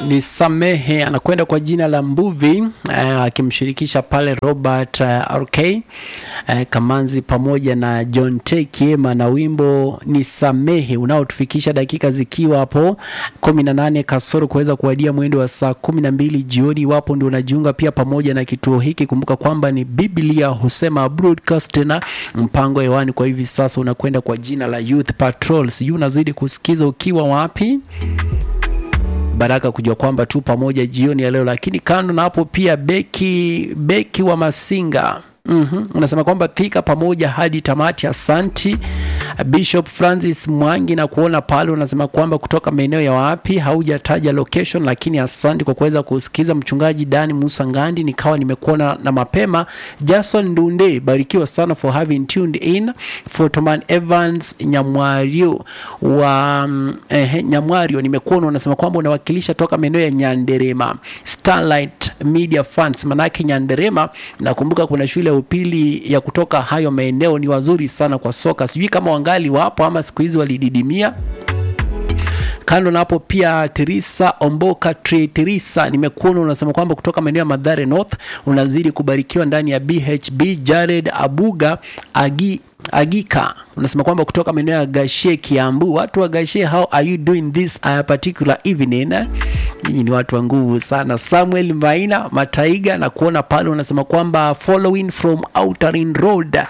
ni Samehe anakwenda kwa jina la Mbuvi akimshirikisha pale Robert uh, RK uh, Kamanzi pamoja na John T Kiema na wimbo ni Samehe unaotufikisha dakika zikiwa hapo kumi na nane kasoro kuweza kuwadia mwendo wa saa kumi na mbili jioni. Iwapo ndio unajiunga pia pamoja na kituo hiki, kumbuka kwamba ni Biblia husema broadcast na mpango hewani kwa hivi sasa unakwenda kwa jina la Youth Patrol. Sijui unazidi kusikiza ukiwa wapi? Baraka kujua kwamba tu pamoja jioni ya leo, lakini kando na hapo pia beki beki wa Masinga Mm-hmm. Unasema kwamba thika pamoja hadi tamati. Asanti Bishop Francis Mwangi na kuona pale, unasema kwamba kutoka maeneo ya wapi, haujataja location, lakini asante kwa kuweza kusikiza. Mchungaji Dani Musa Ngandi, nikawa nimekuona na mapema. Jason Ndunde, barikiwa sana for having tuned in. Photoman Evans Nyamwario wa mm, eh, Nyamwario nimekuona, unasema kwamba unawakilisha toka maeneo ya Nyanderema. Starlight Media Fans, manake Nyanderema, nakumbuka kuna shule ya upili ya kutoka hayo maeneo, ni wazuri sana kwa soka. Sijui kama wangali wapo ama siku hizi walididimia. Kando na hapo pia Teresa Omboka Tre Teresa, nimekuona unasema kwamba kutoka maeneo ya Madhare North unazidi kubarikiwa ndani ya BHB. Jared Abuga Agi Agika unasema kwamba kutoka maeneo ya Gashe Kiambu. Watu wa Gashe, how are you doing this uh, particular evening? Nyinyi ni watu wa nguvu sana. Samuel Maina Mataiga na kuona pale unasema kwamba following from Outer Ring Road